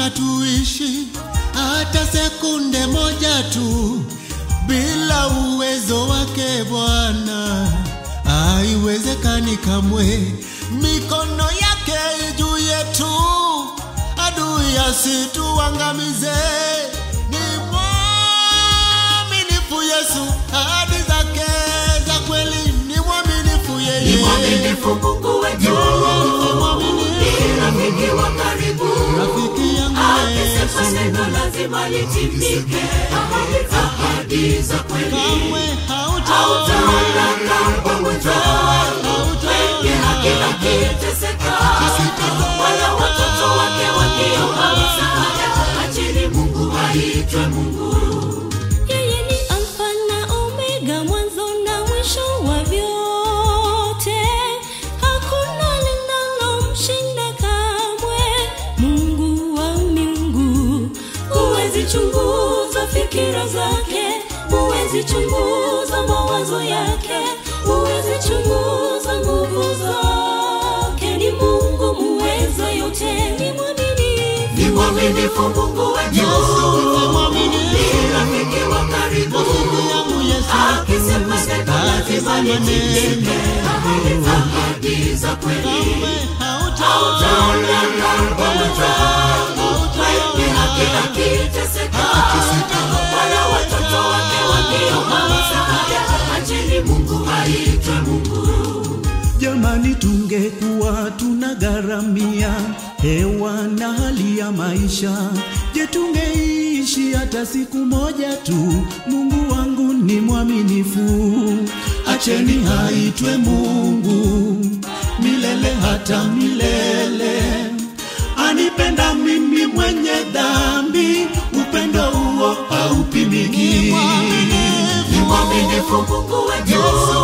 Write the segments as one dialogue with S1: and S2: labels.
S1: Haiwezekana tuishi hata sekunde moja tu bila uwezo wake Bwana, haiwezekani kamwe. Mikono yake juu yetu, adui asituangamize. Ni mwaminifu Yesu, ahadi zake za kweli, ni mwaminifu yeye,
S2: Ni mwaminifu Mungu wetu, ni rafiki wa karibu.
S1: rafiki yangu
S2: Akisema
S1: Yesu,
S2: neno lazima litimike. Ahadi za kweli
S1: kamwe hautaona
S2: hautaona pamoja wenye haki akiteseka, wala watoto wake wakiomba msaada. Acheni Mungu aitwe Mungu.
S3: Yeye ni Alfa na Omega, mwanzo na mwisho wa vyote. Hakuna linalomshinda kamwe. Mungu wa miungu, huwezi chunguza fikira zake, huwezi chunguza mawazo yake, huwezi chunguza nguvu zake. Ni Mungu muweza yote, ni mwaminifu.
S2: Ni mwaminifu Mungu wetu, ni rafiki wa karibu.
S1: yangu Yesu,
S2: Akisema neno lazima litimike. Ahadi za kweli
S1: kamwe hautaona
S2: hautaona pamoja wenye haki akiteseka, wala watoto wake wakiomba msaada. Acheni Mungu aitwe Mungu.
S4: Jamani, tungekuwa tunagharamia hewa na hali ya maisha, je, tungeishi hata siku moja tu? Mungu wangu ni mwaminifu, acheni haitwe Mungu milele hata milele. Anipenda mimi mwenye dhambi, upendo huo haupimiki.
S2: Ni mwaminifu Mungu wetu,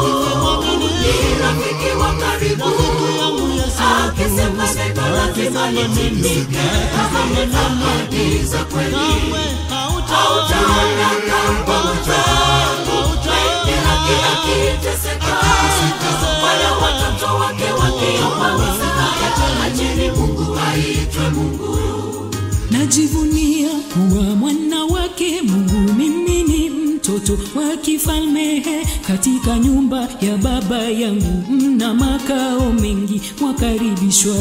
S2: ni rafiki wa karibu. Akisema neno lazima litimike. Ahadi za kweli hautaona pamoja wenye haki akiteseka, wala watoto wake wakiomba msaada. Acheni Mungu aitwe Mungu.
S5: Najivunia kuwa mwana wake Mungu, mimi ni mtoto wa kifalme katika nyumba ya baba yangu, mna makao mengi, mwakaribishwa.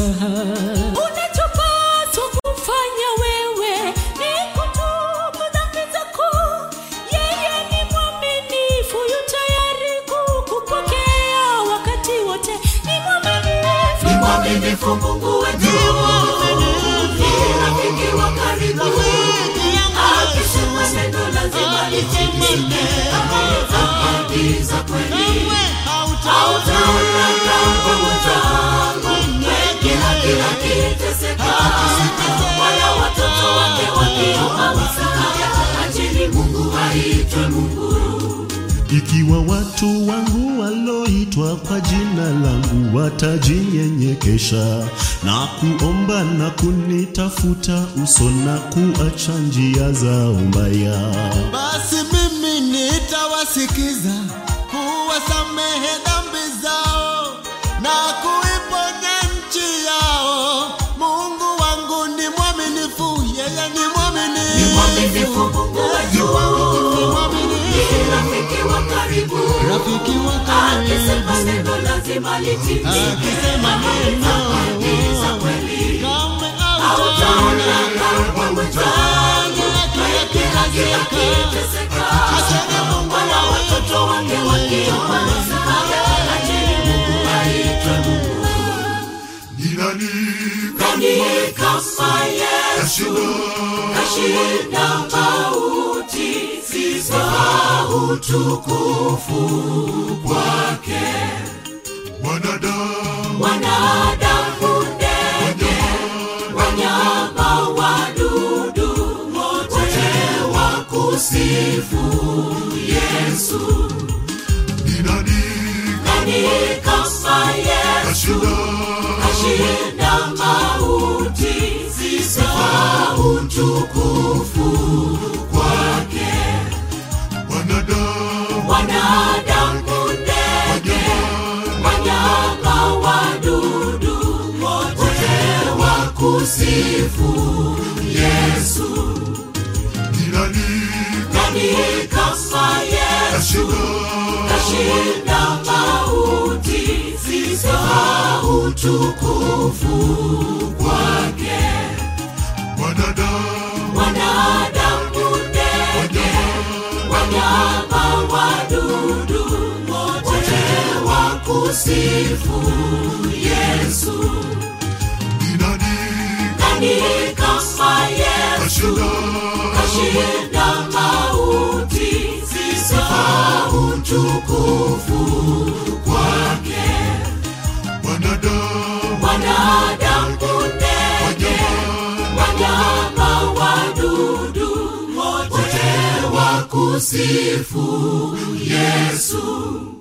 S5: Unachopaswa kufanya wewe ni kutubu dhambi zako. Yeye ni mwaminifu, yu tayari kukupokea wakati wote. Ni mwaminifu,
S2: Ni mwaminifu Mungu wetu, ni rafiki wa karibu. Akisema neno lazima litimike. Ahadi za kweli hautaona pamoja wenye haki akiteseka, wala watoto wake wakiomba msaada. Acheni Mungu aitwe Mungu.
S6: Ikiwa watu wangu waloitwa kwa jina langu watajinyenyekesha na kuomba na kunitafuta uso na kuacha njia zao mbaya,
S1: Basi mimi nitawasikiza, kuwasamehe dhambi zao na kuiponya nchi yao. Mungu wangu ni mwaminifu, yeye ni mwaminifu.
S2: Ni mwaminifu Mungu wetu,
S1: Ni mwaminifu.
S2: ni rafiki wa karibu.
S1: Rafiki wa
S2: Akisema
S1: karibu,
S2: neno lazima litimike.
S1: akisema neno
S2: Ahadi za kweli
S1: kamwe
S2: hautaona
S1: hautaona
S2: pamoja wenye haki akiteseka, wala watoto wake wakiomba msaada. Acheni Mungu aitwe Mungu.
S7: Ni nani
S2: Nani kama Yesu kashinda mauti, sifa utukufu kwake.
S7: mwanadamu
S2: Wanadamu, ndege, wanyama, wadudu, wote wakusifu Yesu.
S7: ni nani
S2: Nani kama Yesu
S7: kashinda
S2: ashinda mauti, sifa utukufu kwake.
S7: mwanadamu
S2: Wanadamu, ndege, wanyama, wadudu, wote wakusifu Yesu. Yesu.
S7: Ni nani
S2: Nani kama Yesu kashinda mauti, sifa utukufu kwake.
S7: wanadamu
S2: Wanadamu, ndege, wanyama, wadudu, wote wakusifu Yesu.
S7: Ni nani
S2: Nani kama Yesu kashinda mauti, sifa utukufu kwake.
S7: wanadamu
S2: Wanadamu, ndege, wanyama, wadudu, wote wakusifu Yesu.